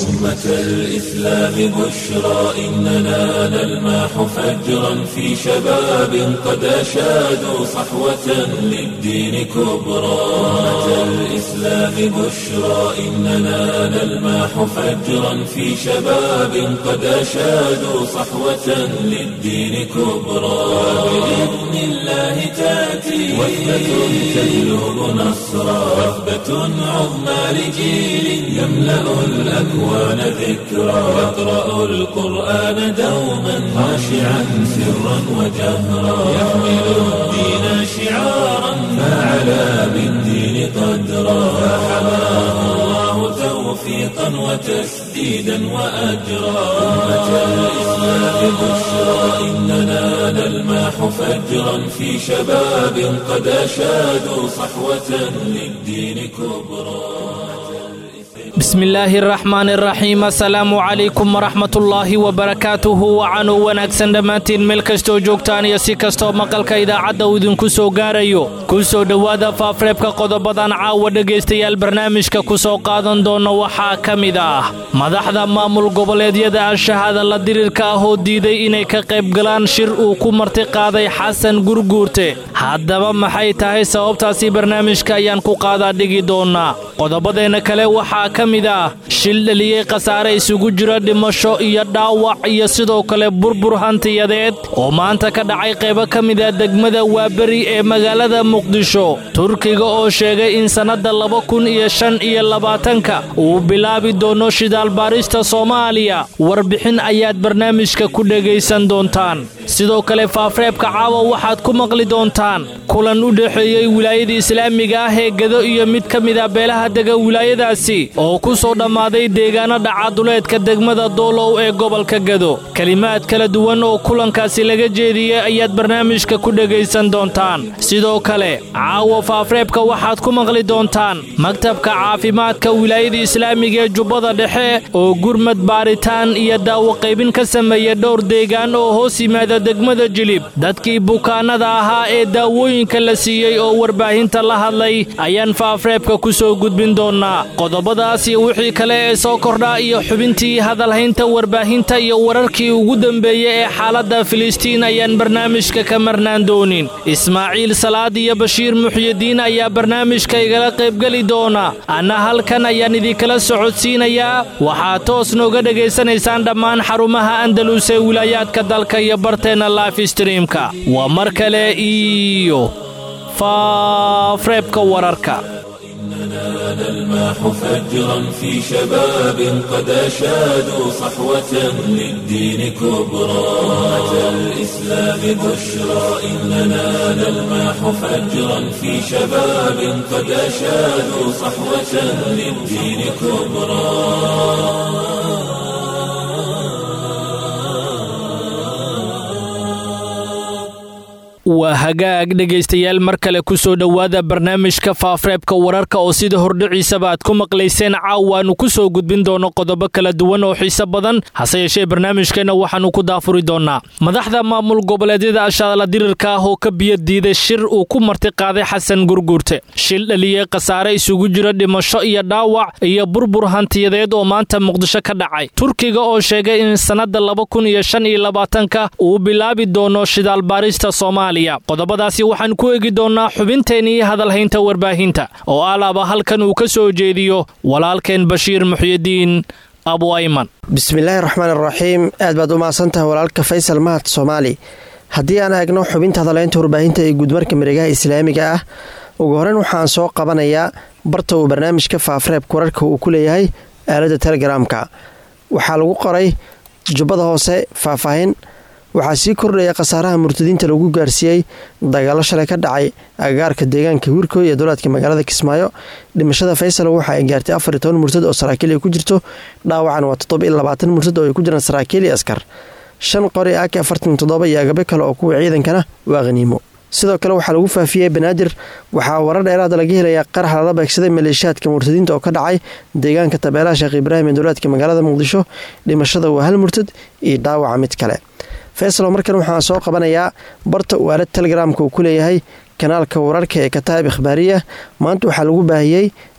أمة الإسلام بشرى إننا نلمح فجرا في شباب قد أشادوا صحوة للدين كبرى أمة الإسلام بشرى إننا نلمح فجرا في شباب قد أشادوا صحوة للدين كبرى بإذن الله تأتي وثبة تجلب نصرا وثبة عظمى لجيل يملأ الأكوان ذكرا يقرأ القرآن دوما خاشعا سرا وجهرا يحمل الدين شعارا فعلى بالدين قدرا فحماه الله توفيقا وتسديدا وأجرا أمة الإسلام بشرى إننا نلمح فجرا في شباب قد أشادوا صحوة للدين كبرى bismillaahi araxmaan iraxiim assalaamu calaykum waraxmatullaahi wabarakaatuhu wacanuu wanaagsan dhammaantiin meel kastoo joogtaan iyo si kastoo maqalka idaacadda uu idinku soo gaarayo ku soo dhowaada faafreebka qodobadan caawa dhegaystayaal barnaamijka ku soo qaadan doona waxaa ka mid ah madaxda maamul goboleedyada al-shahaada la dirirka ah oo diiday inay ka qaybgalaan shir uu ku marti qaaday xasan gurguurte haddaba maxay tahay sababtaasi barnaamijka ayaan ku qaadaa dhigi doonaa qodobadeenna kale waxaa ka mid ah shil dheliyey khasaare isugu jira dhimasho iyo dhaawac iyo sidoo kale burbur hantiyadeed oo maanta ka dhacay qaybo ka mid a degmada waaberi ee magaalada muqdisho turkiga oo sheegay in sannadda laba kun iyo shan iyo labaatanka uu bilaabi doono shidaalbaarista soomaaliya warbixin ayaad barnaamijka ku dhegaysan doontaan sidoo kale faafreebka caawa waxaad ku maqli doontaan kulan u dhexeeyey wilaayada islaamiga ah ee gado iyo mid ka mid a beelaha dega wilaayadaasi oo ku soo dhammaaday deegaano dhacaduleedka degmada doolow ee gobolka gado kelimaad kala duwan oo kulankaasi laga jeediyey ayaad barnaamijka ku dhegaysan doontaan sidoo kale caawa faafreebka waxaad ku maqli doontaan maktabka caafimaadka wilaayada islaamiga ee jubbada dhexe oo gurmad baaritaan iyo daawo qaybin ka sameeya dhowr deegaan oo hoos yimaada degmada jilib dadkii bukaanada ahaa ee daawooyinka la siiyey oo warbaahinta la hadlay ayaan faafreebka ku soo gudbin doonaa qodobadaas iyo wixii kale ee soo kordhaa iyo xubintii hadalhaynta warbaahinta iyo wararkii ugu dambeeyey ee xaaladda filistiin ayaan barnaamijka ka marnaan doonin ismaaciil salaad iyo bashiir muxyidiin ayaa barnaamijka igala qaybgeli doona anna halkan ayaan idinkala socodsiinayaa waxaad toos nooga dhegaysanaysaan dhammaan xarumaha andalus ee wilaayaadka dalka iyo barteenna lifestreamka waa mar kale iyo faafreebka wararka نلمح فجرا في شباب قد أشادوا صحوة للدين كبرى أمة الإسلام بشرى إننا نلمح فجرا في شباب قد أشادوا صحوة للدين كبرى waa hagaag dhegaystayaal mar kale ku soo dhowaada barnaamijka faafreebka wararka oo sida hordhiciisaba aad ku maqlayseen caawaannu ku soo gudbin doono qodobo kala duwan oo xiise badan hase yeeshee barnaamijkeenna waxaannu ku daafuri doonnaa madaxda maamul goboleedyada ashaadala dirirka ah oo ka biyo diiday shir uu ku marti qaaday xasan gurguurte shil dhaliyey khasaare isugu jira dhimasho iyo dhaawac iyo burbur hantiyadeed oo maanta muqdisho ka dhacay turkiga oo sheegay in sannadda laba kun iyo shan iyo labaatanka uu bilaabi doono shidaalbaarista soomaaliya qodobadaasi waxaan ku eegi doonnaa xubinteenii hadalhaynta warbaahinta oo alaaba halkan uu ka soo jeediyo walaalkeen bashiir muxyidiin abu ayman bismillaahi raxmaan iraxiim aad baad u mahadsantahay walaalka faysal mahad soomaali haddii aan eegno xubinta hadalhaynta warbaahinta ee guudmarka mareegaha islaamiga ah ugu horeyn waxaan soo qabanayaa barta uu barnaamijka faafreebka wararka uu ku leeyahay aaladda telegaraamka waxaa lagu qoray jubbada hoose faahfaahin waxaa sii kordhaya khasaaraha murtadiinta lagu gaarsiiyey dagaalo shalay ka dhacay agagaarka deegaanka wiirkoy ee dowlaadka magaalada kismaayo dhimashada faysal waxa ay gaartay afar iyo toban murtad oo saraakiil ay ku jirto dhaawacan waa toddoba iyo labaatan murtad oo ay ku jiraan saraakiil iyo askar shan qori ak afartan toddoba iyo agabe kale oo kuwa ciidankana waa khaniimo sidoo kale waxaa lagu faafiyey banaadir waxaa warar dheeraada laga helayaa qarax lala beegsaday maleeshiyaadka murtadiinta oo ka dhacay deegaanka tabeelaha sheekh ibraahim ee dowlaadka magaalada muqdisho dhimashada waa hal murtad iyo dhaawaca mid kale faysalo markan waxaan soo qabanayaa barta uu aalad telegramka uu ku leeyahay kanaalka wararka ee kataab ikhbaariya maanta waxaa lagu baahiyey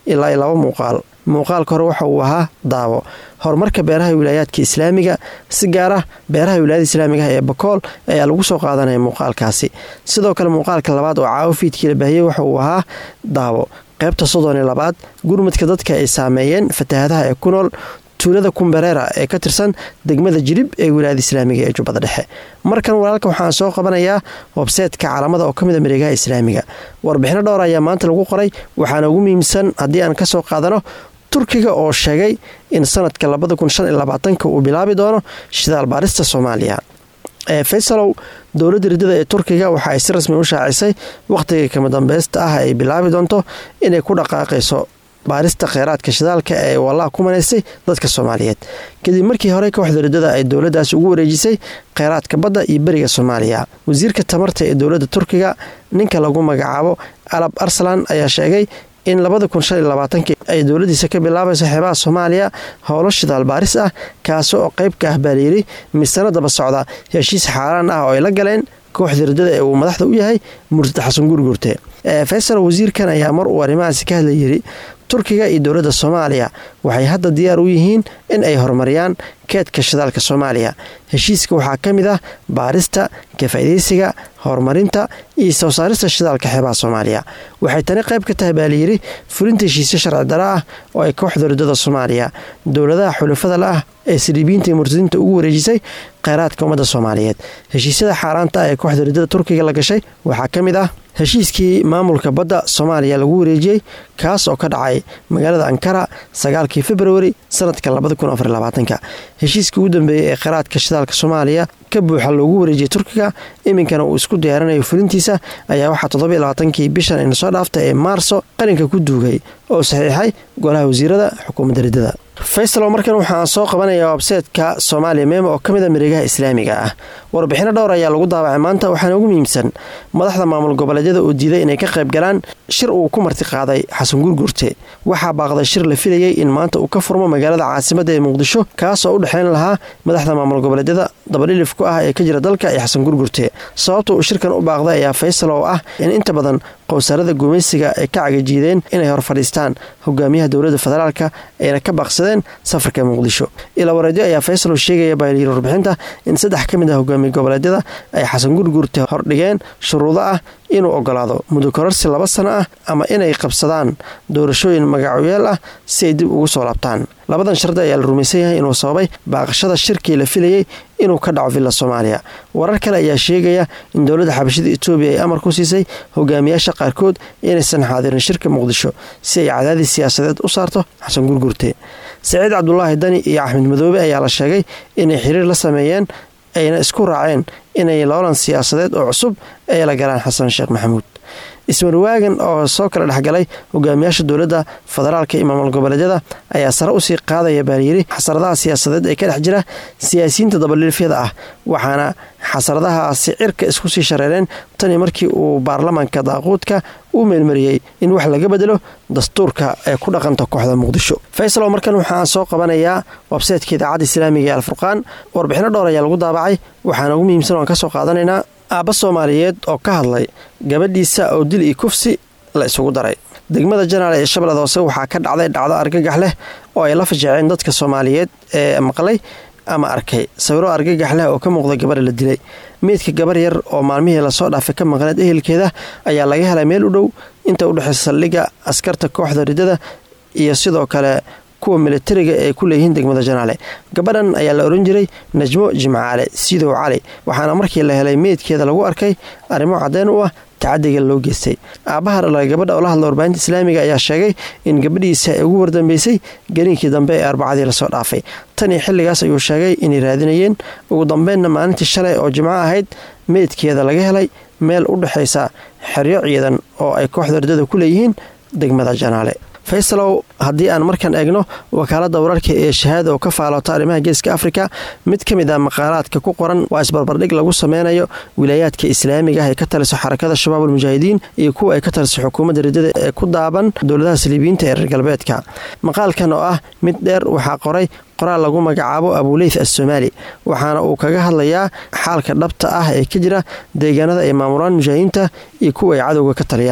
ilaa iyo laba muuqaal muuqaalka hore waxa uu ahaa daawo horumarka beeraha wilaayaadka islaamiga si gaar ah beeraha wilaayada islaamiga ah ee bakool ayaa lagu soo qaadanaya muuqaalkaasi sidoo kale muuqaalka labaad oo caawo fiidkii la baahiyey waxa uu ahaa daawo qaybta soddon iyo labaad gurmudka dadka ay saameeyeen fatahaadaha ee ku nool tuulada kumbereera ee ka tirsan degmada jilib ee wilaayada islaamiga ee jubbada dhexe markan walaalka waxaan soo qabanayaa websaytka caalamada oo ka mid a mareegaha islaamiga warbixino dhowr ayaa maanta lagu qoray waxaana ugu muhiimsan haddii aan kasoo qaadano turkiga oo sheegay in sanadka labadakunshaniyolabaatanka uu bilaabi doono shidaal baarista soomaaliya ee faysalow dowladda riddada ee turkiga waxa ay si rasmi u shaacisay wakhtiga kama dambeysta ah ay bilaabi doonto inay ku dhaqaaqayso baarista kheyraadka shidaalka ee wallah ku manaysay dadka soomaaliyeed kadib markii hore kooxda riddada ay dowladdaas ugu wareejisay kheyraadka badda iyo beriga soomaaliya wasiirka tamarta ee dowladda turkiga ninka lagu magacaabo alab arsalan ayaa sheegay in labada kun shan iyo labaatanki ay dowladiisa ka bilaabayso xeebaha soomaaliya howlo shidaal baaris ah kaasi oo qayb ka ah baa layidhi misano daba socda heshiis xaaraan ah oo ay la galeen kooxda riddada ee uu madaxda u yahay murtad xasan gurgurte faysal wasiirkan ayaa mar uu arrimahaasi ka hadla yidhi turkiga iyo dowladda soomaaliya waxay hadda diyaar u yihiin in ay horumariyaan keedka shidaalka soomaaliya heshiiska waxaa ka mid ah baarista kafaa'idaysiga horumarinta iyo soo saarista shidaalka xeebaha soomaaliya waxay tani qayb ka tahay baa layidhi fulinta heshiisyo sharci dara ah oo ay kooxda riddada soomaaliya dowladaha xulafada la ah ee siriibiinta iyo murtadiinta ugu wareejisay kheyraadka ummadda soomaaliyeed heshiisyada xaaraanta ah ee kooxda riddada turkiga la gashay waxaa ka mid ah heshiiskii maamulka badda soomaaliya lagu wareejiyey kaas oo ka dhacay magaalada ankara sagaalkii februari sanadka labadakunafarbaatanka heshiiskii ugu dambeeyey ee kheyraadka shidaalka soomaaliya ka buuxa loogu wareejiyey turkiga iminkana uu isku diyaarinayo fulintiisa ayaa waxaa toddobiyo labaatankii bishan ayna soo dhaafta ee maarso qarinka ku duugay oo saxiixay golaha wasiirada xukuumadda riddada faysalo markan waxaan soo qabanayaa websaytka soomaaliya meema oo ka mid a mareegaha islaamiga ah warbixino dhowr ayaa lagu daabacay maanta waxaana ugu muhiimsan madaxda maamul goboleedyada oo diiday inay ka qayb galaan shir uu ku marti qaaday xasan gurgurte waxaa baaqday shir la filayey in maanta uu ka furmo magaalada caasimadda ee muqdisho kaasoo u dhexayn lahaa madaxda maamul goboleedyada dabadhilif ku ah ee ka jira dalka iyo xasan gurgurte sababta uu shirkan u baaqday ayaa faysal oo ah in inta badan qowsaarada gumaysiga ay ka cagajiideen inay hor fadhiistaan hogaamiyaha dowladda federaalka ayna ka baaqsadeen safarka muqdisho ilaa wareedyo ayaa faysal oo sheegaya baaylyiri warbixinta in saddex ka mid ah hogaamiye goboleedyada ay xasan gurgurte hordhigeen shuruudo ah inuu ogolaado muddo kororsi laba sano ah ama inay qabsadaan doorashooyin magacoyeel ah si ay dib ugu soo laabtaan labadan shardi ayaa la rumaysan yahay inuu sababay baaqashada shirkii la filayey inuu ka dhaco villa soomaaliya warar kale ayaa sheegaya in dowladda xabashida etoobiya ay amar ku siisay hogaamiyaasha qaarkood inaysan xaadirin shirka muqdisho si ay cadaadis siyaasadeed u saarto xasan gurgurte saciid cabdulaahi dani iyo axmed madoobe ayaa la sheegay inay xiriir la sameeyeen ayna isku raaceen inay loolan siyaasadeed oo cusub ay la galaan xasan sheekh maxamuud ismarwaagan oo soo kala dhexgalay hogaamiyaasha dowladda federaalka iyo maamul goboleedyada ayaa sare usii qaadaya baalyiri xasaradaha siyaasadeed ee ka dhex jira siyaasiyiinta dabadhilifyada ah waxaana xasaradahaasi cirka isku sii shareereen tanii markii uu baarlamaanka daaquudka u meelmariyey in wax laga bedelo dastuurka ee ku dhaqanta kooxda muqdisho faysalo markan waxaan soo qabanayaa websaytka idaacadda islaamiga ee alfurqaan warbixino dhowr ayaa lagu daabacay waxaana ugu muhiimsan oan ka soo qaadanaynaa aabba soomaaliyeed oo ka hadlay gabadhiisa oo dil iyo kufsi la isugu daray degmada janaale ee shabeellada hoose waxaa ka dhacday dhacdo argagax leh oo ay la fajeeceen dadka soomaaliyeed ee maqlay ama arkay sawiro argagax leh oo ka muuqda gabadha la dilay meydka gabar yar oo maalmihii lasoo dhaafay ka maqneed ehelkeeda ayaa laga helay meel u dhow inta udhexaysa saldhigga askarta kooxda riddada iyo sidoo kale kuwa militariga ee ku leeyihiin degmada janaale gabadhan ayaa la oran jiray najmo jimcaale sidow cali waxaana markii la helay meydkeeda lagu arkay arrimo caddeyn u ah tacadiga loo geystay aabbaha dhalay gabadha oo la hadla warbaahinta islaamiga ayaa sheegay in gabadhiisa ay ugu wardambeysay gariinkii dambe ee arbacadii lasoo dhaafay tan iyo xilligaas ayuu sheegay inay raadinayeen ugu dambeynna maalintii shalay oo jimco ahayd meydkeeda laga helay meel u dhexaysa xeryo ciidan oo ay kooxda riddada ku leeyihiin degmada janaale faysalow haddii aan markan eegno wakaaladda wararka ee shahaada oo ka faaloota arrimaha geeska afrika mid ka mid ah maqaalaadka ku qoran waa isbarbardhig lagu sameynayo wilaayaadka islaamiga ah ee ka taliso xarakada shabaab almujaahidiin iyo kuwa ay ka taliso xukuumadda riddada ee ku daaban dowladaha saliibiyiinta ee reer galbeedka maqaalkan oo ah mid dheer waxaa qoray qoraal lagu magacaabo abuleyth assomaali waxaana uu kaga hadlayaa xaalka dhabta ah ee ka jira deegaanada ay maamulaan mujaahidiinta iyo kuwa ay cadowga ka taliyaan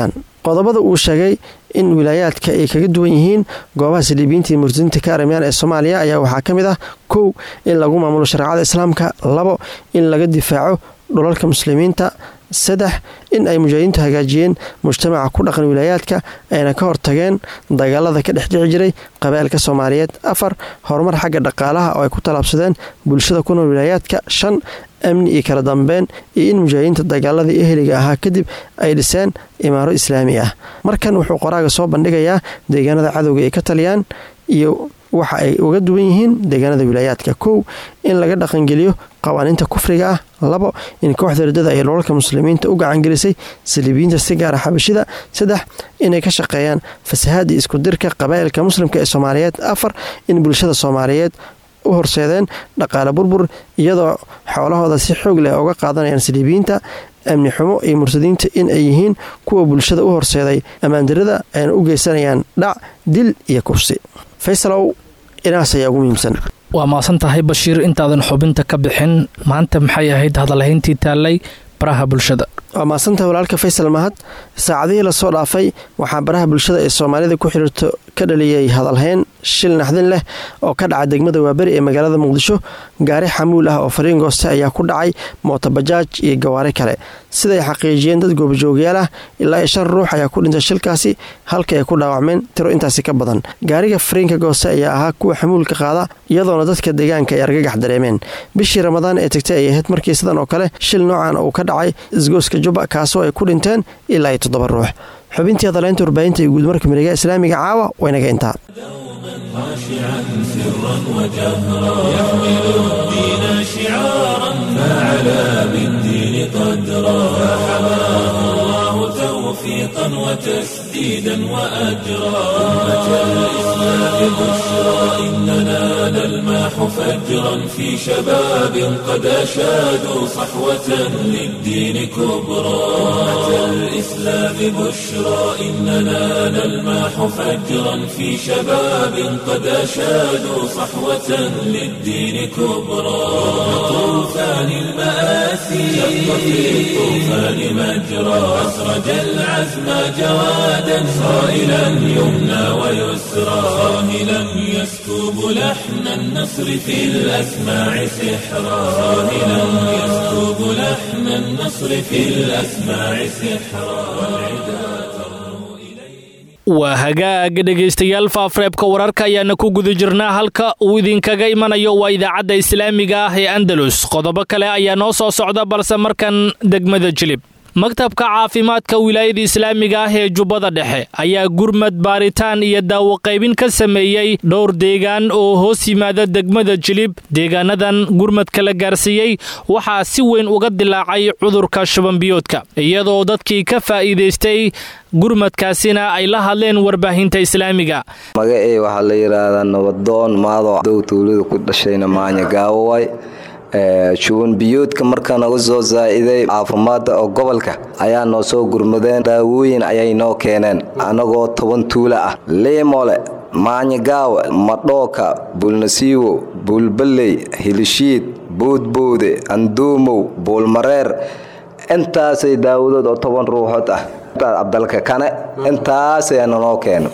qodobada uu sheegay in wilaayaadka ay kaga duwan yihiin goobaha saliibiyiinta iyo murtadiinta ka arimayaan ee soomaaliya ayaa waxaa ka mid ah kow in lagu maamulo shareecada islaamka labo in laga difaaco dhulalka muslimiinta saddex in ay mujaahidiintu hagaajiyeen mujtamaca ku dhaqan wilaayaadka ayna ka hortageen dagaalada ka dhex dhici jiray qabaa'ilka soomaaliyeed afar horumar xagga dhaqaalaha oo ay ku tallaabsadeen bulshada ku nool wilaayaadka shan amni iyo kala dambeyn iyo in mujaahidiinta dagaaladii eheliga ahaa kadib ay dhiseen imaaro islaami ah markan wuxuu qoraaga soo bandhigayaa deegaanada cadowga ay ka taliyaan iyo waxa ay uga duwan yihiin deegaanada wilaayaadka kow in laga dhaqangeliyo qawaaniinta kufriga ah labo in kooxda ridada ay dholalka muslimiinta u gacangelisay saliibiyiinta si gaara xabashida saddex inay ka shaqeeyaan fasahaad iyo iskudirka qabaa'ilka muslimka ee soomaaliyeed afar in bulshada soomaaliyeed u horseedeen dhaqaale burbur iyadoo xoolahooda si xoog leh uga qaadanayaan saliibiyiinta amni xumo iyo murtadiinta in ay yihiin kuwa bulshada u horseeday ammaandarada ayna u geysanayaan dhac dil iyo kufsi faysalow inaas ayaa ugu muhiimsan waa maasan tahay bashiir intaadan xubinta ka bixin maanta maxay ahayd hadalhayntii taallay baraha bulshada waa maasantahay walaalka faysal mahad saacadihii lasoo dhaafay waxaa baraha bulshada ee soomaalida ku xiriirto ka dhaliyay hadalhayn shil naxdin leh oo ka dhaca degmada waaberi ee magaalada muqdisho gaari xamuul ah oo fariin gooste ayaa ku dhacay mootobajaaj iyo gawaari kale siday xaqiijiyeen dad goobajoogayaal ah ilaa iyo shan ruux ayaa ku dhintay shilkaasi halka ay ku dhaawacmeen tiro intaasi ka badan gaariga fariinka gooste ayaa ahaa kuwa xamuulka qaada iyadoona dadka deegaanka ay argagax dareemeen bishii ramadaan ee tagtay ay ahayd markii sidan oo kale shil noocan uu ka dhacay isgooska juba kaasoo ay ku dhinteen ilaa iyo toddoba ruux xubintii hadaleynta warbaahinta iyo guudmarka miregaha islaamiga caawa waynaga intaa خاشعا سرا وجهرا يحمل الدين شعارا فعلى بالدين قدرا فحماه الله توفيقا وتسديدا واجرا امه الاسلام بشرى اننا نلماح فجرا في شباب قد اشادوا صحوه للدين كبرى امه الاسلام بشرى اننا نلماح فجرا في شباب قد أشادوا صحوة للدين كبرى طوفان المآسي شق في الطوفان مجرى أسرج العزم جوادا صائلا يمنى ويسرى صاهلا يسكب لحن النصر في الأسماع سحرا صاهلا يسكب لحن النصر في الأسماع سحرا والعدا waa hagaag dhegaystayaal faafreebka wararka ayaana ku guda jirnaa halka uu idinkaga imanayo waa idaacadda islaamiga ah ee andalus qodobo kale ayaa noo soo socda balse markan degmada jilib maktabka caafimaadka wilaayada islaamiga ah ee jubbada dhexe ayaa gurmad baaritaan iyo daawoqaybin ka sameeyey dhowr deegaan oo hoos yimaada degmada jilib deegaanadan gurmadka la gaarsiiyey waxaa si weyn uga dilaacay cudurka shubanbiyoodka iyadoo dadkii ka faa'iidaystay gurmadkaasina ay la hadleen warbaahinta islaamiga magacey waxaa la yidhaahdaa nabadoon maadoo dow tuulada ku dhashayna maanya gaawoway shuban biyoodka markaa naga soo saa'iday caafimaadda oo gobolka ayaa noo soo gurmadeen daawooyin ayay noo keeneen annagoo toban tuula ah liimole maanyagaawe madhooka buulnasiiwo buulballey hilishiid boodboode anduumow buulmareer intaasay daawadood oo toban ruuxood ah cabdalka kane intaasayana noo keeno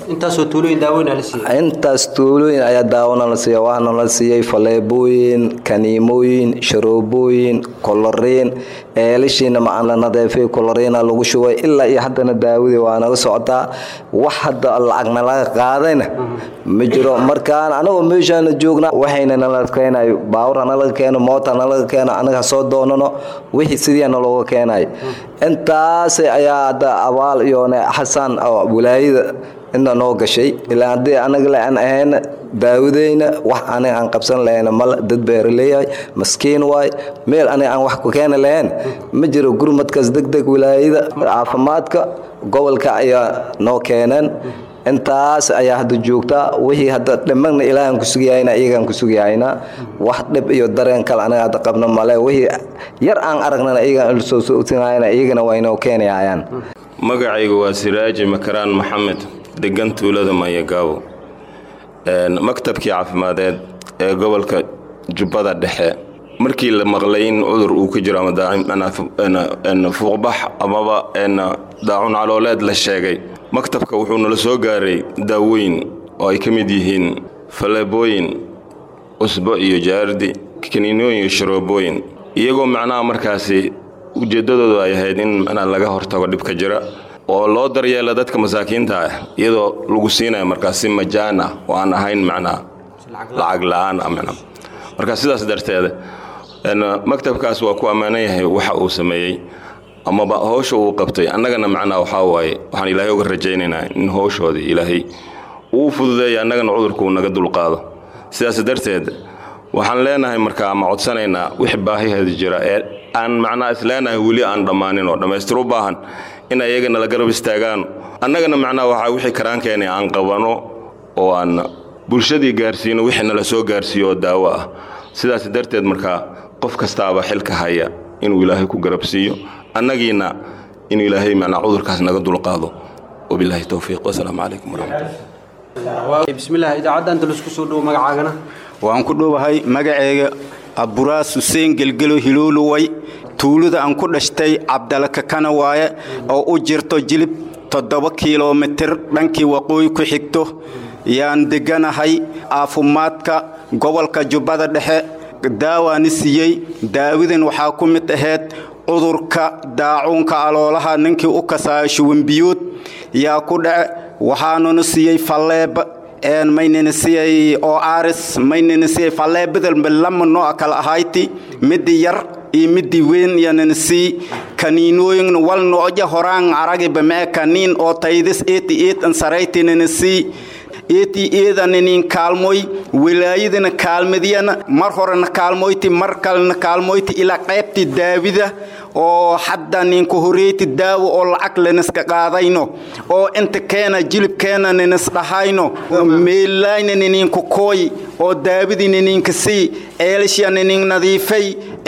intaas tuulooyin ayaa daawona la siiya waxaana la siiyey faleebooyin kaniimooyin sharoobooyin koloriin eelishiina macaan la nadeefay koloriina lagu shubay ilaa iyo haddana daawadii waa naga socotaa wax hadda lacagna laga qaadayna ma jiro markaan anagoo meeshaana joogna waxayna nala keenay baawur hanalaga keeno moota hanalaga keeno anaga soo doonano wixii sidii nalooga keenay intaas ayaa hadda abaal iyo xasan oo wilaayada inta noo gashay ilaa haddii anaga le aan ahayna daawadeyna wax aniga aan qabsan lahayna mal dad beeraleeyahay maskiin waay meel aniga aan wax ku keeni lahayn ma jiro gurmadkaas degdeg wilaayada caafimaadka gobolka ayaa noo keeneen intaas ayaa hadda joogtaa wixii hadda dhimagna ilaahaan ku sugayahayna iyagaan ku sugayahayna wax dhib iyo dareen kale anaga hadda qabna male wixii yar aan aragnana iyagaan soo soosinayana iyagana waa inoo keenayayaan magacaygu waa siraaji makaraan maxamed degan tuulada mayagaabo maktabkii caafimadeed ee gobolka jubbada dhexe markii la maqlay in cudur uu ka jiro ama fuuqbax amaba daacun calooleed la sheegay maktabka wuxuu nala soo gaaray daawooyin oo ay ka mid yihiin faleebooyin usbo iyo jaardi kaniinooyin iyo sharoobooyin iyagoo macnaha markaasi ujeeddadoodu ay ahayd in macnaha laga hortago dhibka jira oo loo daryeela dadka masaakiinta ah iyadoo lagu siinayo markaas si majaan ah oo aan ahayn macnaha lacag la'aan ah macnaha marka sidaas darteeda maktabkaas waa ku ammaanan yahay waxa uu sameeyey amaba howsha uu qabtay annagana macnaha waxaa waaye waxaan ilaahay uga rajaynaynaa in howshoodii ilaahay uu fududeeya annagana cudurka uu naga dulqaado sidaas darteed waxaan leenahay markaa ama codsanaynaa wix baahiheeda jira ee aan macnaha isleenahay weli aan dhammaanin oo dhammaystir u baahan in ayagana la garab istaagaan annagana macnaha waxaa wixii karaankeenay aan qabano oo aan bulshadii gaarsiino wixii nala soo gaarsiiyo oo daawo ah sidaas darteed markaa qof kastaaba xilka haya inuu ilaahay ku garab siiyo annagiina inuu ilaahay macnaa cudurkaas naga dulqaado wabilaahi towfiiq wasalaamu calaykum waraxmatullah bismillaah idaacadda anta laisku soo dhowo magacaagana waan ku dhowahay magaceega aburaas xuseen gelgelo hilooluway tuulada aan ku dhashtay cabdalakakana waaye oo u jirto jilib toddoba kilomitir dhankii waqooyi ku xigto yaan degganahay caafimaadka gobolka jubbada dhexe daawaani siiyey daawadan waxaa ku mid ahayd cudurka daacuunka aloolaha ninkii u kasaayo shuwanbiyood yaa ku dhace waxaanuna siiyey falleeba maynana siiyey oo aaris maynana siiyey falleebadalba lama nooc kala ahayti midii yar iyo midii weyn yanana sii kaniinooyin wal nooja horaan aragiba mee kaniin oo taydis eeti eet an saraytinana sii eeti eedaninin kaalmoy wilaayadana kaalmadiyana mar horena kaalmoyti mar kalena kaalmoyti ilaa qaybtii daawida oo hadda ninka horeyti daawo oo lacag laniska qaadayno oo inta keena jilibkeena ninis dhahayno meelayna nininka kooy oo daawidii nininka sii eelishya ninin nadiifay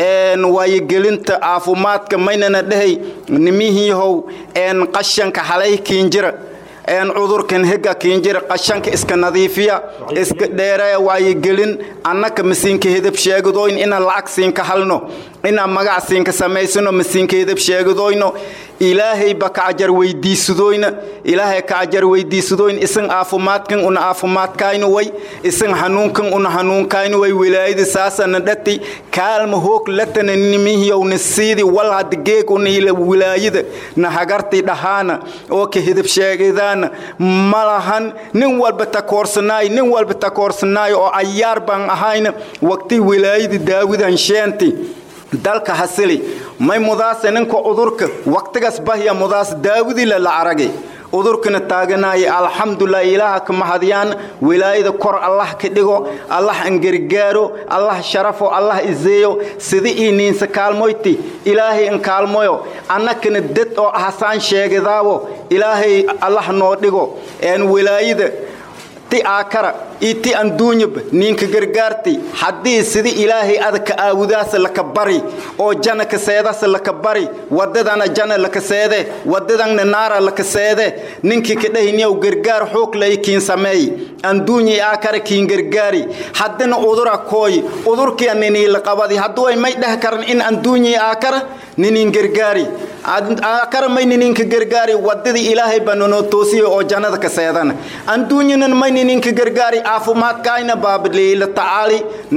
waayogelinta caafimaadka maynana dhahay nimihiihow qashanka halay kiinjira cudurkan hega kiinjira qashanka iska nadiifiya iska dheereya waayogelin annaka masiinka hedab sheegadoyn inaan lacag siinka halno inaan magac siinka samaysano masiinka hedab sheegadoyno ilaahayba kacajar weydiisadoyna ilaahay kacajar weydiisadoyn isan caafimaadkan una caafimaadkayno way isan hanuunkan una hanuunkayno way wilaayada saasana dhati kaalma hoog latana nimihiyowna siidi wal hada geeg una wilaayada na hagartii dhahaana oo ka hedab sheegadaana malahan nin walba takoorsanaay nin walba takoorsanaay oo ayaar baan ahayna waqti wilaayada daawidan sheenti dalka hasili may mudaase ninka cudurka waqtigaas bahya mudaas daawidila la aragay cudurkana taaganaya alxamdulilah ilaaha ka mahadiyaan wilaayada kor allah ka dhigo allah an gargaaro allah sharafo allah izeeyo sida ii niinsa kaalmoyti ilaahay an kaalmoyo annakana dad oo hasaan sheegadaawo ilaahay allah noo dhigo een wilaayada ti aakara iyo ti anduunyaba ninka gargaarti haddii sida ilaahay adaka aawudaasa laka bari oo jana kaseedasa laka bari wadadana jana laka seede wadadanna naara laka seede ninkii kadhahiniyow gargaar xoog lay kiin sameey anduunyi aakara kiin gargaari haddina udura kooy udurkia niniila qabadi hadduway may dheh karan in anduunyi aakara ninin gargaari aakara may nininka gargaari wadadii ilaahay baa nanoo toosiya oo jannada ka seedana anduunyinan may nininka gargaari caafimaadkaayna baabiliila tacaali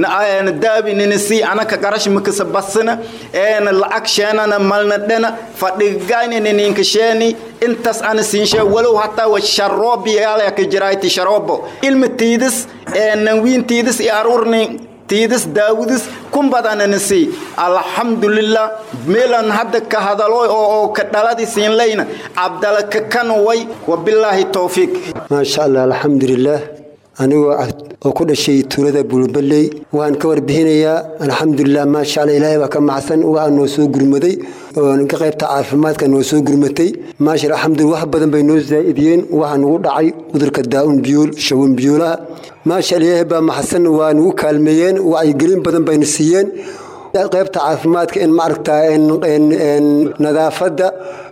daabi ninisi anaka qarash makasa basana eena lacag sheenana malna dhena fadhigayna nininka sheeni intaas ana siinshe walow hataa wa sharoobi yaalaka jirayti sharoobo ilma tiidis nanwiin tiidis i aruurni tiidis daawudis kun badananisi alxamdulilah meelan hadda ka hadalo oo ka dhaladi siinlayna cabdala ka kan way wabilaahi towfiiq maasha allah alxamdulilah anigoo oo ku dhashay tuulada bulbaley waxaan ka warbixinayaa alxamdulilah maasha alla ilaahay baa ka macsan waxaa noo soo gurmaday oo ka qaybta caafimaadka noo soo gurmatay maasha alxamdulillah wax badan bay noo zaa'idiyeen waxaa nugu dhacay cudurka daa'un biyuul shawan biyuulaha maasha alla ilaahay baa maxsan waa nugu kaalmeeyeen wacyigelin badan bayna siiyeen qaybta caafimaadka in maaragtaa nadaafadda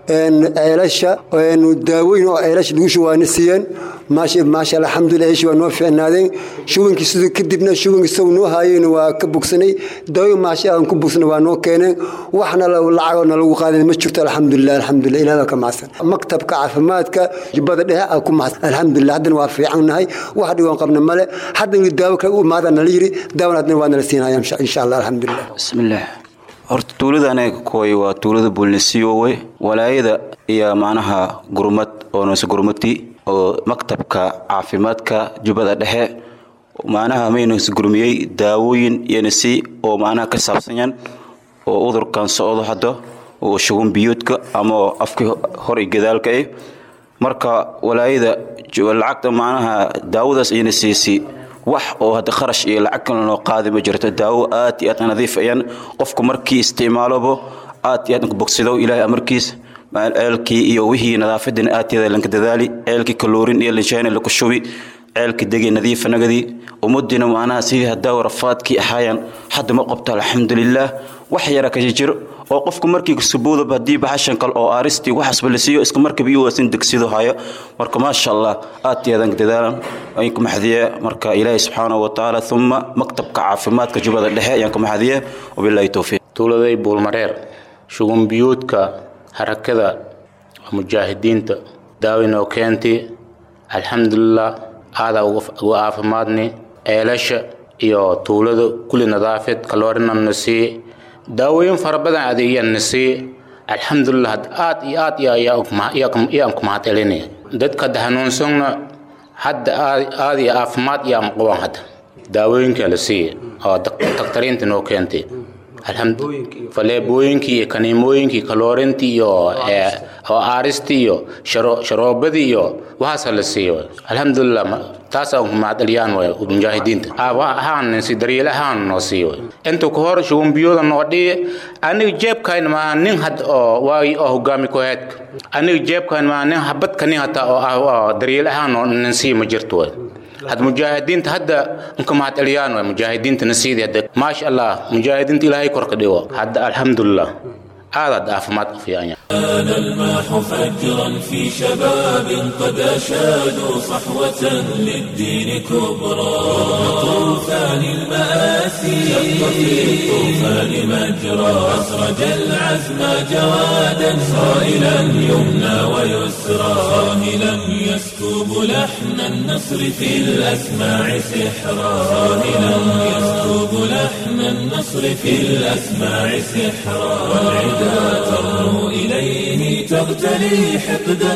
ceelasha daawooyin oo ceelasha lagu shubaana siiyeen maasha alxamdulilah heshi waa noo fiicnaadeen shubankii siduu kadibna shubankii isagu noo haayeen waa ka bogsanay daawo maasha aan ku bogsanay waa noo keeneen waxna lacagoo nalagu qaadan ma jirto alxamdulilah alxamdulilah ilaah baa ka macsan maktabka caafimaadka jubbada dhexe aa ku macsan alxamdulilah haddana waa fiicannahay wax dhigoon qabna male haddana daawo kale u imaada nala yiri daawona haddana waa nala siinaya insha allah alxamdulilah bismillaah horta tuulada anaga kooy waa tuulada buulnasiyowe walaayada iyo macnaha gurmad oo noose gurmati oo maktabka caafimaadka jubbada dhexe macnaha maynos gurmiyey daawooyin iyonasi oo macnaha ka saabsanyan oo udurkan socdo hadda oo shugun biyuudka ama afkii hor iyo gadaalka eh marka walaayada lacagta macnaha daawadaas iyana siisi wax oo hadda kharash iyo lacag kale loo qaadi ma jirto daawo aad iyo aad nadiif ayaan qofku markii isticmaalobo aad iyo aad bogsido ilaahay amarkiis ceelkii iyo wixii nadaafadan aadteeda lanka dadaali ceelkii kaloorin iyo linshaana laku shubi ceelkii degi nadiifa nagadii ummadina macnaha sidii haddaa rafaadkii ahaayaan hadda ma qabto alxamdulilaah wax yara ka jiro oo qofku markii subuudab haddii baxashan kale oo aaristii waxaasba la siiyo iska markaba iyo waasin degsido hayo marka maasha allah aad iyo adan dadaalan ayaan ku maxdiye marka ilaahi subxaanahu watacaala uma maktabka caafimaadka jubbada dhexe ayaan ku maxdiye wabilaahi towfiiq tuuladay buulmareer shugun biyuudka harakada mujaahidiinta daawinoo keenti alxamdulilah aadaa uga caafimaadni ceelasha iyo tuulada kuli nadaafid kaloorinana sii daawooyin fara badan adeegyana sii alxamdulilah aad iyo aad iyaan ku mahad celinaya dadka hadda hanuunsana hadda aad iyo caafimaad iyaan qaban hadda daawooyinka la siiya oo daktariinta noo keentay faleebooyinkii iyo kaniimooyinkii kaloorintii iyo oo aaristii iyo sharoobadii iyo waxaasa la siiyo alxamdulilah taasaan ku mahadceliyaan way mujaahidiinta ahaan si daryeel ahaan noo siiyo inta ku hor shugumbiyooda noo dhiye aniga jeebkayn maaha nin had oo waagi oo hogaami koheedka aniga jeebkayn maaha nin habadka nin hata oo ah oo daryeel ahaan noo nin sii ma jirto way had mujaahidiinta hadda nka mahad celiyaan way mujaahidiinta nasiidi hadda maasha allah mujaahidiinta ilaahay kor ka dhigo hadda alxamdulilah aadaad caafimaad u fiican yahay كان الماح فجرا في شباب قد أشادوا صحوة للدين كبرى طوفان المآسي شق في الطوفان مجرى أسرج العزم جوادا صائلا يمنى ويسرى صاهلا يسكب لحن النصر في الأسماع سحرا صاهلا يسكب لحن النصر في الأسماع سحرا والعدا ترنو إليه تغتلي حقدا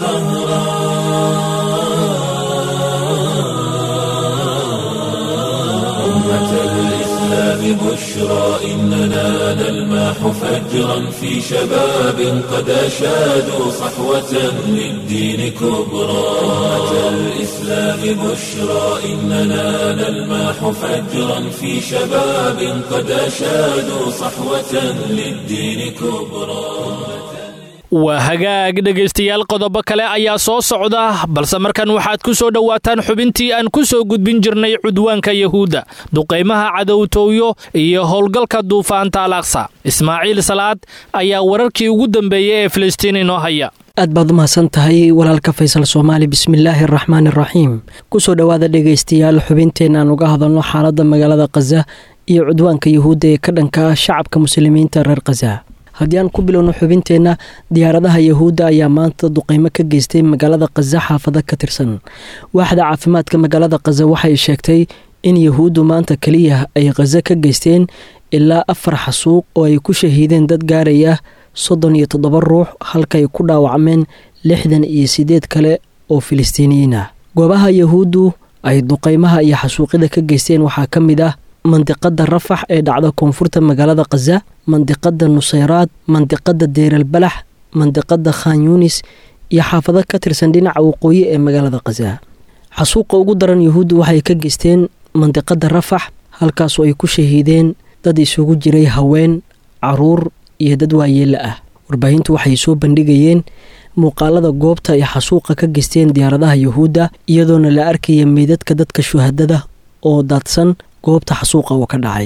وقهرا أمة الإسلام بشرى إننا نلماح فجرا في شباب قد أشادوا صحوة للدين كبرى أمة الإسلام بشرى إننا نلماح فجرا في شباب قد أشادوا صحوة للدين كبرى waa hagaag dhegaystayaal qodobo kale ayaa soo socda balse markan waxaad ku soo dhowaataan xubintii aan ku soo gudbin jirnay cudwaanka yahuudda duqaymaha cadowtooyo iyo howlgalka duufaanta alaqsa ismaaciil salaad ayaa wararkii ugu dambeeyey ee filistiin inoo haya aad baad u mahadsan tahay walaalka faysal soomaali bismillaahi araxmaan iraxiim kusoo dhowaada dhegaystayaal xubinteen aan uga hadalno xaaladda magaalada khaza iyo cudwaanka yahuudda ee ka dhanka ah shacabka muslimiinta reer khaza haddii aan ku bilowno xubinteenna diyaaradaha yahuudda ayaa maanta duqeymo ka geystay magaalada khaza xaafado ka tirsan waaxda caafimaadka magaalada khaza waxay sheegtay in yahuuddu maanta keliya ay khaza ka geysteen ilaa afar xasuuq oo ay ku shahiideen dad gaaraya soddon iyo toddoba ruux halka ay ku dhaawacmeen lixdan iyo siddeed kale oo filistiiniyiin ah goobaha yahuuddu ay duqeymaha iyo xasuuqyada ka geysteen waxaa ka mid ah mandiqada rafax ee dhacda koonfurta magaalada khaza mandiqada nuseyraad mandiqada deeralbalax mandiqada khan yunis iyo xaafado ka tirsan dhinaca waqooyi ee magaalada khaza xasuuqa ugu daran yahuuddu waxay ka geysteen mandiqada rafax halkaasoo ay ku shahiideen dad isugu jiray haween caruur iyo dad waayeela ah warbaahintu waxay soo bandhigayeen muuqaalada goobta ay xasuuqa ka geysteen diyaaradaha yahuudda iyadoona la arkaya meydadka dadka shuhadada oo daadsan goobta xasuuqa oo ka dhacay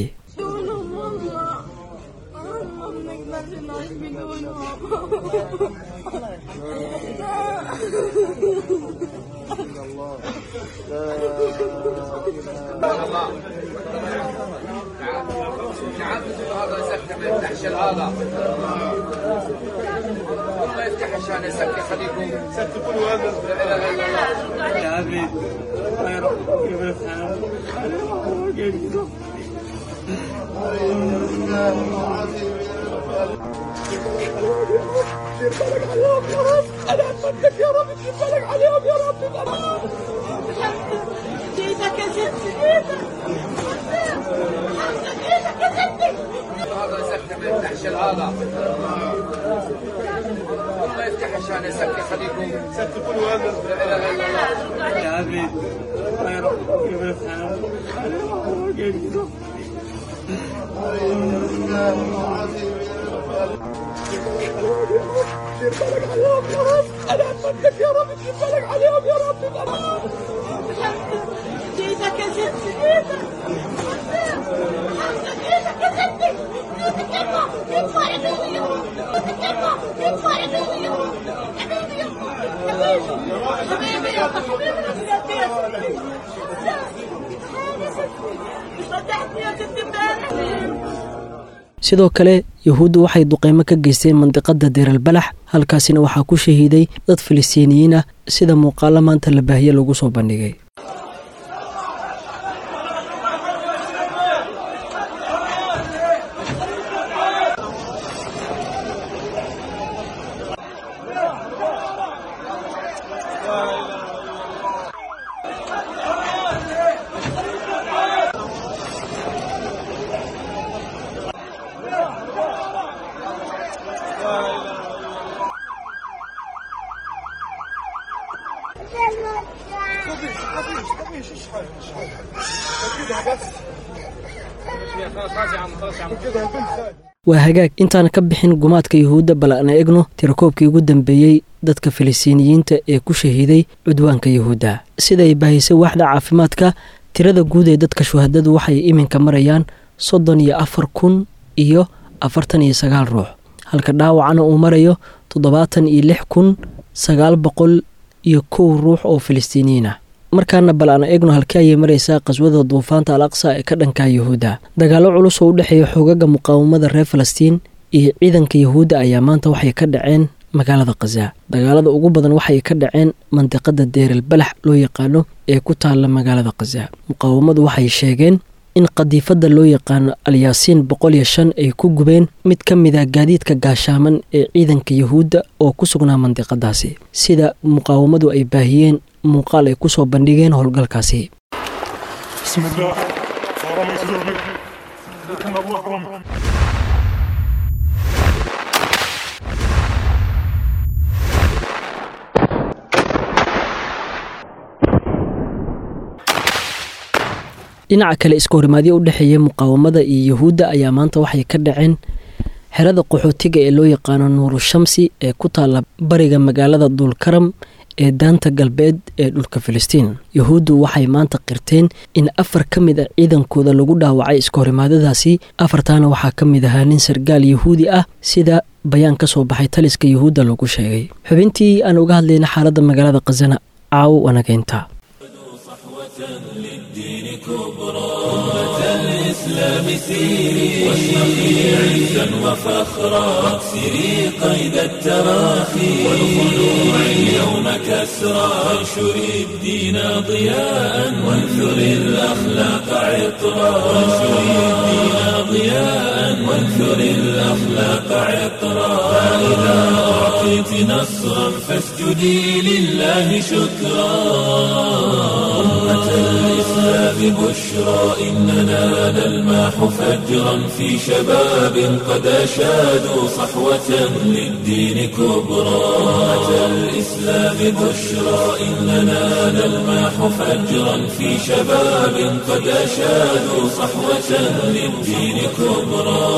هذا يسكر ما يفتحش هذا الله يفتح عشان يسكر خليكم سكتوا هذا لا اله الا الله يا ابي يا رب دير بالك عليهم يا رب انا اتمنىك يا رب دير بالك عليهم يا رب ايدك يا ستي هذا يسكر ما يفتحش هذا الله يفتح عشان يسكر خليكم سكتوا هذا لا اله الا الله يا ابي يا رب دير بالك عليهم يا رب انا اتمنىك يا رب دير بالك عليهم يا رب ايدك يا ستي ايدك ايدك يا ستي ايدك يلا ادفع عدوي يا رب ايدك يلا ادفع عدوي يا رب حبيبي يلا حبيبي يلا حبيبي يلا فتحتني يا ستي امبارح sidoo kale yuhuuddu waxay duqeymo ka geysteen mandiqada deeralbalax halkaasina waxaa ku shahiiday dad filistiiniyiin ah sida muuqaalo maanta la baahiye lagu soo bandhigay waa hagaag intaan ka bixin gumaadka yuhuudda bal aan egno tirakoobkii ugu dambeeyey dadka filistiiniyiinta ee ku shahiiday cudwaanka yuhuudda siday baahisay waaxda caafimaadka tirada guud ee dadka shuhadadu waxay iminka marayaan soddon iyo afar kun iyo afartan iyo sagaal ruux halka dhaawacana uu marayo toddobaatan iyo lix kun sagaal boqol iyo kow ruux oo filistiiniyiin ah markaana bal aan eegno halkii ayay maraysaa qaswada duufaanta al aqsa ee ka dhanka yuhuudda dagaallo culus oo u dhexeeya xoogaga muqaawamada reer falastiin iyo ciidanka yuhuudda ayaa maanta waxay ka dhaceen magaalada khaza dagaalada ugu badan waxay ka dhaceen mandiqada deeral balax loo yaqaano ee ku taalla magaalada khaza muqaawamadu waxay sheegeen in qadiifadda loo yaqaano alyaasiin boqol iyo shan ay ku gubeen mid ka mid a gaadiidka gaashaaman ee ciidanka yuhuudda oo ku sugnaa mandiqadaasi sida muqaawamadu ay baahiyeen muuqaal ay ku soo bandhigeen howlgalkaasi dhinaca kale iska horimaadyo u dhexeeya muqaawamada iyo yuhuudda ayaa maanta waxay ka dhaceen xerada qaxootiga ee loo yaqaano nuuru shamsi ee ku taalla bariga magaalada duulkaram ee daanta galbeed ee dhulka filistiin yuhuuddu waxay maanta qirteen in afar ka mid a ciidankooda lagu dhaawacay iska horimaadadaasi afartaana waxaa ka mid ahaa nin sargaal yuhuudi ah sida bayaan ka soo baxay taliska yuhuudda lagu sheegay xubintii aan uga hadlayna xaaladda magaalada khazana caawo wanageynta الإسلام سيري واشرقي عزا وفخرا واكسري قيد التراخي والخلوع اليوم كسرا وانشري الدين ضياء وانثري الأخلاق عطرا وانشري الدين ضياء وانثري الأخلاق عطرا فإذا أعطيت نصرا فاسجدي لله شكرا أمة الإسلام بشرى إننا نلماح فجرا في شباب قد أشادوا صحوة للدين كبرى أمة الإسلام بشرى إننا نلماح فجرا في شباب قد أشادوا صحوة للدين كبرى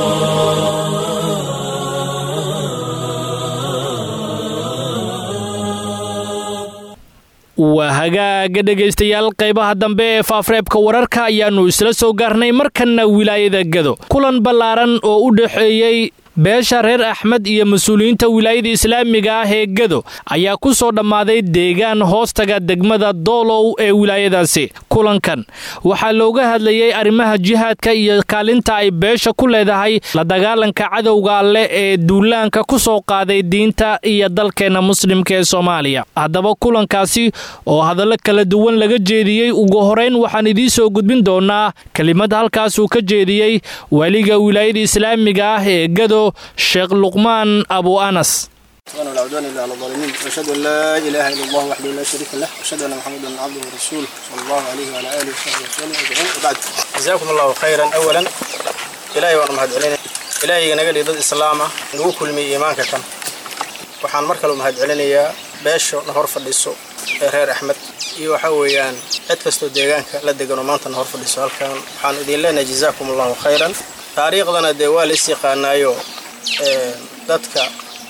waa hagaaga dhegaystayaal qaybaha dambe ee faafreebka wararka ayaannu isla soo gaarnay markanna wilaayada gado kulan ballaaran oo u dhexeeyey beesha reer axmed iyo mas-uuliyiinta wilaayada islaamiga ah ee gado ayaa ku soo dhammaaday deegaan hoostaga degmada doolow ee wilaayadaasi kulankan waxaa looga hadlayay arrimaha jihaadka iyo kaalinta ay beesha ku leedahay la dagaalanka cadowga alleh ee duulaanka ku soo qaaday diinta iyo dalkeenna muslimka ee soomaaliya haddaba kulankaasi oo hadallo kala duwan laga jeediyey ugu horeyn waxaan idiin soo gudbin doonaa kelimad halkaasuu ka jeediyey weliga wilaayada islaamiga ah ee gado sheekh luqmaan abu anas ولا عدوان الا على الظالمين واشهد ان لا اله الا الله وحده لا شريك له واشهد ان محمدا عبده ورسوله صلى الله عليه وعلى اله وصحبه وسلم اجمعين وبعد جزاكم الله خيرا اولا الهي وانا mahad celinay ilaahay naga dhigay dad islaam ah nagu kulmiyay iimaanka kan waxaan mar kale mahad celinayaa beesho na hor fadhiso ee reer axmed iyo waxa weeyaan cid kastoo deegaanka la deganoo maanta na hor fadhiso halkan waxaan idin leenahay jazaakum allahu khayran taariikhdana dee waa la is yaqaanaayo dadka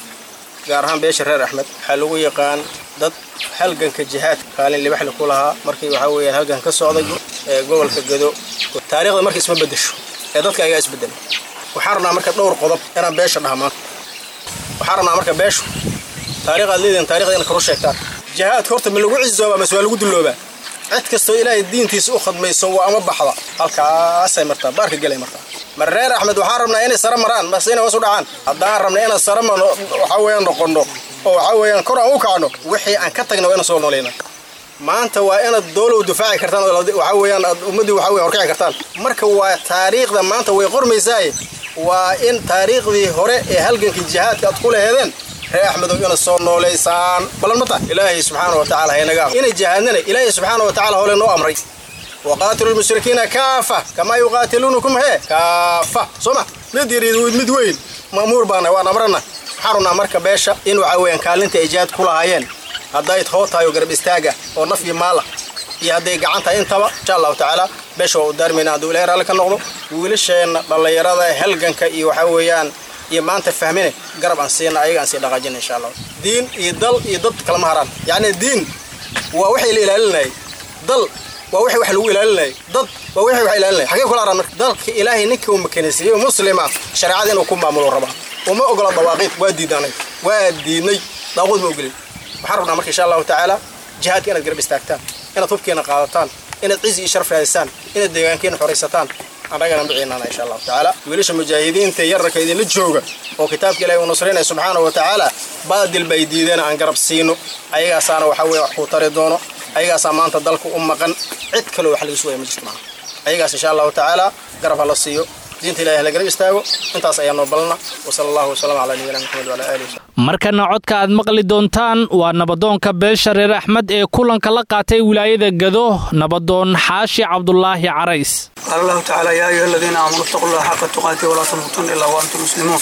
gaar ahaan beesha reer axmed waxaa lagu yaqaan dad halganka jihaadka kaalin libaxli ku lahaa markii waxaa weeyaan halgan ka socday ee gobolka gado taariikhda marka isma bedesho ee dadka ayaa isbedela waxaan rabnaa marka dhowr qodob inaan beesha dhaha maanta waxaan rabnaa marka beeshu taariikhaad leedihin taarikhda inaad karu sheegtaan jihaadka horta ma lagu cizoobaa mase waa lagu dulloobaa cid kastoo ilaahay diintiisa u khadmayso waa ama baxda halkaasay martaa baarka gelay martaa mar reer axmed waxaan rabnaa inay sare maraan mase inay hoos u dhacaan haddaan rabna inaan sare marno waxaa weeyaan noqonno oo waxaa weeyaan kor aan u kacno wixii aan ka tagna waa inaan soo noolayna maanta waa inaad doolow difaaci kartaan oo waxaa weeyaan aad ummaddii waxaa weeyaan horkici kartaan marka waa taariikhda maanta way qormaysaaye waa in taariikhdii hore ee halgankii jihaadka aad ku laheedeen reer axmedow inaad soo noolaysaan balan mata ilaahay subxaana wa tacala haynaga inay jihaadnana ilaahay subxaana wa tacala hole noo amray وقاتلوا المشركين كافة كما يقاتلونكم هي كافة سمع مد يريد مد وين مأمور بانا وانا مرنا حرنا مركب باشا إن وعوين كالنت إيجاد كل هايين هدايت هوتا يقرب استاجا ونفي مالا iyo hadday gacanta intaba insha allahu tacaala beesha waa u daarmayna hadduu ilaahay raalli ka noqdo wiilasheenna dhallinyarada halganka iyo waxaa weeyaan iyo maanta fahmine garab aan siina ayaga aan sii dhaqaajina insha allah diin iyo dal iyo dad kalama haraan yacni diin waa waxay la ilaalinayay dal waa wixii wax lagu ilaalinayay dad waa wixii wax ilaalinayay xagee kula araan marka dalka ilaahay ninka uu makanaysiiyey muslima shareecada inuu ku maamulo rabaa uma ogola dawaaqiid waa diidanay waa diidnay daaqood ma ogolin waxaan rabnaa marka insha allahu tacaala jihaadka inaad garab istaagtaan inaad hubkeena qaadataan inaad cizi iyo sharaf raadisaa inaad deegaankeena xoraysataan annagana biciinana insha allahu tacaala wiilasha mujaahidiinta yararka idinla jooga oo kitaabka ilahi uu nusraynaya subxaana wa tacaala baadil bay diideen aan garab siino ayagaasaana waxa weye wax kuu tari doono ayagaasaa maanta dalka u maqan cid kaloo wax laga sugaya ma jirto maaha ayagaas insha allahu tacaala garab ha la siiyo diinta ilahi hala garab istaago intaas ayaa noo balana wasala allahu wasalam calaa nabiyina maxamed wala alihi markana codka aad maqli doontaan waa nabadoonka beesha reer axmed ee kulanka la qaatay wilaayada gado nabadoon xaashi cabdulaahi carays قال الله تعالى يا أيها الذين آمنوا اتقوا الله حق تقاته ولا تموتن إلا وأنتم مسلمون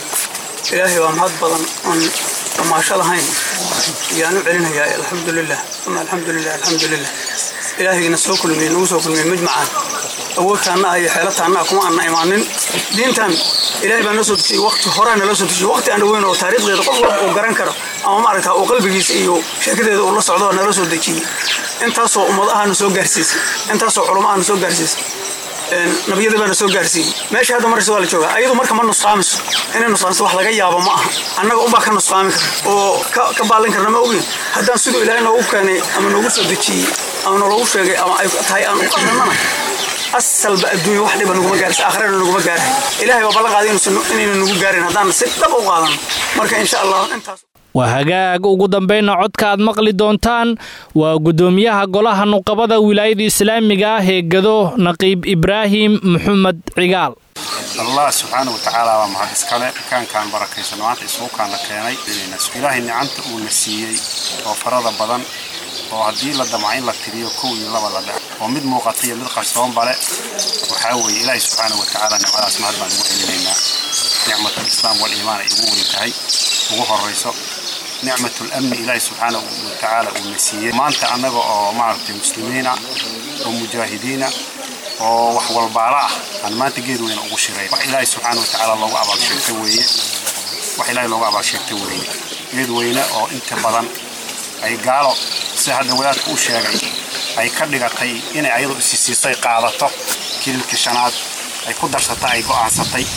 إلهي ومهد بدن أن ما شاء الله هين يعني علينا يا الحمد لله ثم الحمد لله الحمد لله إلهي نسوك من نوسوك من مجمعا awoodtaana iyo xeelataana kuma aanna imaanin diintan ilaahay baa noo soo dejiyey waqti horaana loo soo dejiyey waqti aan dhaweyn oo taariikhdeeda qof walba uu garan karo ama maaragta uu qalbigiisa iyo sheekadeeda uu la socdo nala soo dejiyey intaasoo ummadahaana soo gaarsiisay intaasoo culamahaana soo gaarsiisay nabiyada baana soo gaarsiiyey meesha hadda maraysa waa la joogaa ayadu marka ma nusqaamiso inay nusqaamiso wax laga yaabo ma aha annaga unbaa ka nusqaami kara oo ka baalin karna ma ogin haddaan siduu ilaahay noogu keenay ama noogu soo dejiyey ama naloogu sheegay ama ay tahay aan u qadannana asalba adduunya wax dhiba naguma gaarisa aakhirana naguma gaarahay ilaahay baa ballan qaaday inayna nagu gaarin haddaan si dhab u qaadano marka insha allah intaas waa hagaag ugu dambayna codka aad maqli doontaan waa guddoomiyaha golaha nuqabada wilaayada islaamiga ah ee gado naqiib ibraahim maxamed cigaal allah subxaana wa tacaala waa mahad iskale kaankaan barakaysan maanta isugukaan la keenay ilaahay nicanta uuna siiyey oo farada badan oo haddii la damca in la tiriyo kow iyo laba la dhex oo mid muuqata iyo mid qarsoonbale waxaa weeye ilaahay subxaana wa tacaala nicmadaas mahad baan ugu celinaynaa nicmatulislaam waliimaan ay ugu weyn tahay ugu horrayso nicmatulamni ilaahay subxaana wa tacaala uuna siiyey maanta annaga oo maaragtay muslimiina oo mujaahidiina oo wax walbaala ah aan maanta geed weyna ugu shiray wax ilaahay subxaana wa tacaala loogu abaalsheegta weeye wax ilaahay loogu abaalsheegta weeye geed weyne oo inta badan ay gaalo sida hadda wadaadku u sheegay ay ka dhigatay inay ayadu isisiisay qaadato kililkii shanaad ay ku darsata ay go'aansatay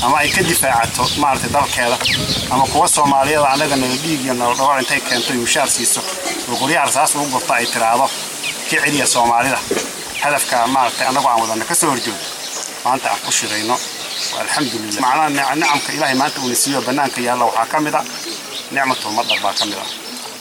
ama ay ka difaacato maaragtay dalkeeda ama kuwa soomaaliyada annaga nala dhiig iyo nala dhawar intay keento ay mushaar siiso oo qoryaha rasaas ugu gurto ay tiraahdo ka celiya soomaalida hadafka maaragtay annagoo aan wadana ka soo horjoogo maanta aan ku shirayno alxamdulilah macnaha nicamka ilaahay maanta uuna siiyo bannaanka yaalla waxaa ka mid a nicmatulmadar baa ka mid ah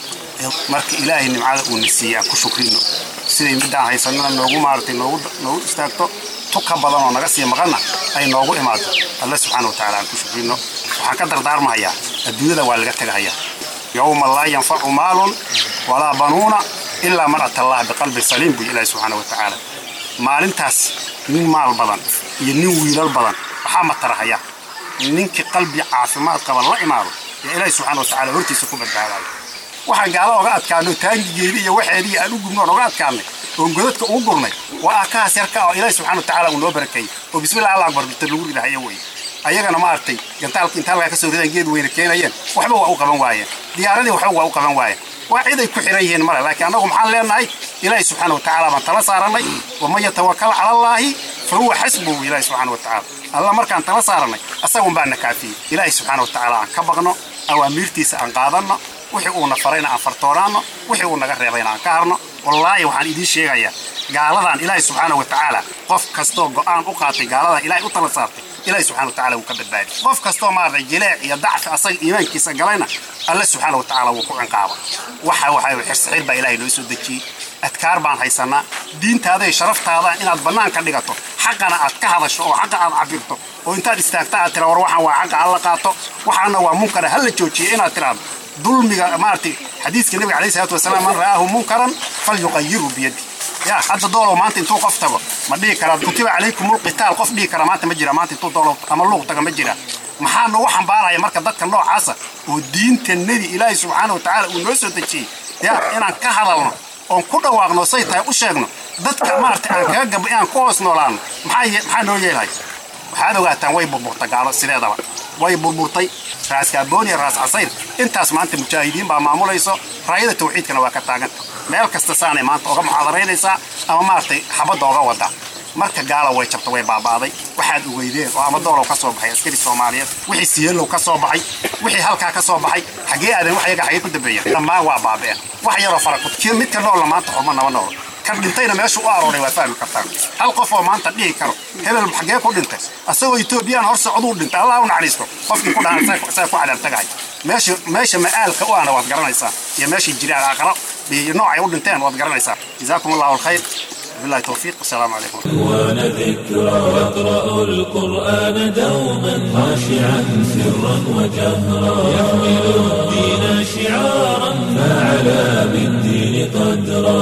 marka ilaahay nimcada uuna siiyey aan ku shukrino siday midaan haysanana noogu maaragtay noogu noogu istaagto tu ka badan oo naga sii maqanna ay noogu imaado alle subxaana watacaala aan ku shukrino waxaan ka dardaarmahayaa adduunyada waa laga tegahayaa yowma laa yanfacu maalun walaa banuuna ilaa man ata allaha biqalbin saliim buu ilaahi subxaana watacaala maalintaas nin maal badan iyo nin wiilal badan waxaa matarahaya ninkii qalbi caafimaad qaba la imaado ee ilaahi subxaana watacaala hortiisa ku badbaadayo waxaan gaala oga adkaano taangigeedii iyo waxeedii aan u gubno oon oga adkaanay oon godadka ugu gurnay waa akahaas yarka oo ilaahi subxaana watacaala uu noo barakeeyey oo bismillah allah akbar birta lagu ridahayo weye ayagana maaragtay gantaalka inta halkaa ka soo ridaan geed weyna keenayeen waxba waa u qaban waayeen diyaaradii waxba waa u qaban waayeen waa cid ay ku xiran yihiin male laakiin annagu maxaan leenahay ilaahi subxaana watacaala baan tala saarannay waman yatawakal cala allaahi fa huwa xasbuhu ilaahi subxaana watacaala alla markaan tala saarannay asagun baa na kaafiyey ilaahi subxaana watacaala aan ka baqno awaamiirtiisa aan qaadanno wixii uuna farayna aan fartoonaanno wixii uu naga reebayna aan ka harno wallaahi waxaan idiin sheegayaa gaaladan ilaahi subxaana watacaala qof kastoo go'aan u qaatay gaaladan ilaahay u tala saartay ilaahi subxana watacaala wuu ka badbaadi qof kastoo maaragtay jileec iyo dacfi asaga iimaankiisa galayna alle subxaana watacaala wuu ku cinqaaba waxa waxa xirsaxiir baa ilaahay noo soo dejiyey adkaar baan haysanaa diintaada iyo sharaftaada inaad bannaan ka dhigato xaqana aad ka hadasho oo xaqa aad cabirto oo intaad istaagta aad tira war waxaan waa xaqa alla qaato waxaana waa munkara ha la joojiye inaad tiraahdo dulmiga maaragtay xadiiska nabiga calayhi salaatu wasalaam man ra'aahu munkaran falyuqayiru biyadi ya hadda doolow maanta intuu qof tago ma dhihi karaa kutiba calaykumul qitaal qof dhihi kara maanta ma jira maanta intuu doolow ama luuq taga ma jira maxaa noogu xambaaraya marka dadka noocaasa oo diinta nebi ilaahi subxaana watacaala uu noo soo dejiyey ya inaan ka hadalno oon ku dhawaaqno say tahay u sheegno dadka maaragtay aan kaga gabay inaan ku hoos noolaano maxaa maxaa noo yeelhay waxaad ogaataan way burburta gaalo sideedaba way burburtay raas kaaboon iyo raas casayr intaas maanta mujaahidiin baa maamulayso raayada tawxiidkana waa ka taaganta meel kasta saanay maanta oga muxaadaraynaysaa ama maaragtay xabadda oga wada marka gaala way jabta way baaba'day waxaad ogeydeen oo ama doolow ka soo baxay askari soomaaliyeed wixii siyeelow ka soo baxay wixii halkaa ka soo baxay xaggee aadan wax yaga xaggee ku dambeeyeen dhammaan waa baaba'een wax yaroo farakut kii midka noolla maanta xurma naba noolo kan dhintayna meesha u arooray waa fahmi kartaan hal qof oo maanta dhihi karo hebel xaggee ku dhintay asagoo etoobiyaan hor socduu dhintay allah u naxariisto qofkii ku dhahan saa ku cadaabtagahay meesha meesha ma'aalka u ahna waad garanaysaa iyo meesha jiraan aakhiro iyo noocay u dhinteen waad garanaysaa jazaakum allahu alkhayr بالله التوفيق والسلام عليكم وان ذكرى يقرأ القرآن دوما خاشعا سرا وجهرا يحمل الدين شعارا فعلى بالدين قدرا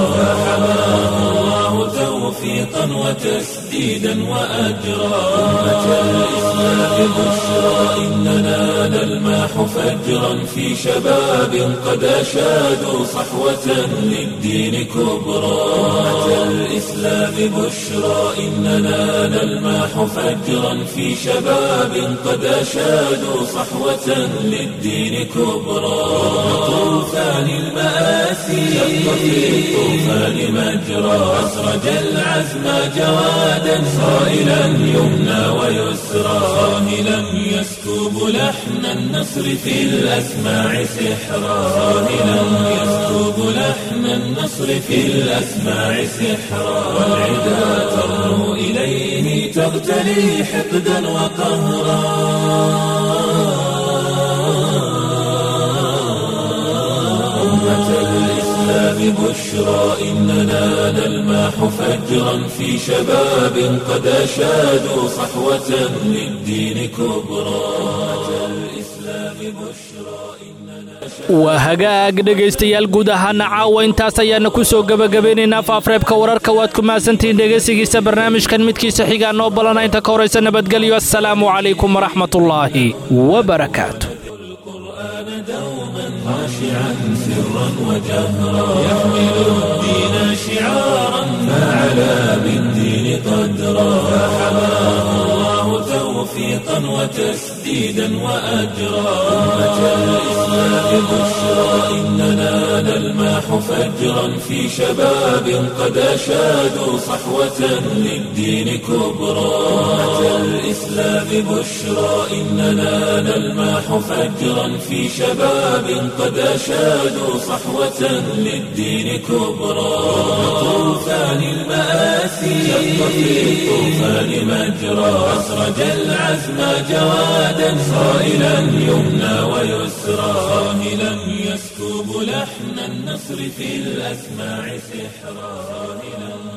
فحماه الله توفيقا وتسديدا وأجرا أمة الإسلام بشرى إننا نلماح فجرا في شباب قد أشادوا صحوة للدين كبرى أمة الإسلام بشرى إننا نلماح فجرا في شباب قد أشادوا صحوة للدين كبرى طوفان المآسي شق في الطوفان مجرى أسرج العزم جوادا صائلا يمنى ويسرى صاهلا يسكب لحن النصر في الأسماع سحرا صاهلا يسكب لحن النصر في الأسماع سحرا والعدا ترنو إليه تغتلي حقدا وقهرا أمة الإسلام بشرى إننا نلماح فجرا في شباب قد أشادوا صحوة للدين كبرى أمة الإسلام بشرى waa hagaag dhegaystayaal guud ahaana caawa intaas ayaana ku soo gebagabeynaynaa faafreebka wararka waad ku mahadsantihiin dhegaysigiisa barnaamijkan midkiisa xigaa noo balana inta ka horaysa nabadgelyo assalaamu calaykum waraxmatullaahi wabarakaatu خاشعا سرا وجهرا يحمل الدين شعارا فعلى بالدين قدرا فحماه الله توفيقا وتسديدا وأجرا أمة الإسلام بشرى إننا نلماح فجرا في شباب قد أشادوا صحوة للدين كبرى أمة الإسلام الأحزاب بشرى إننا نلمح فجرا في شباب قد أشادوا صحوة للدين كبرى طوفان المآسي شق في الطوفان مجرى أسرج العزم جوادا صائلا يمنى ويسرى صاهلا يسكب لحن النصر في الأسماع سحرا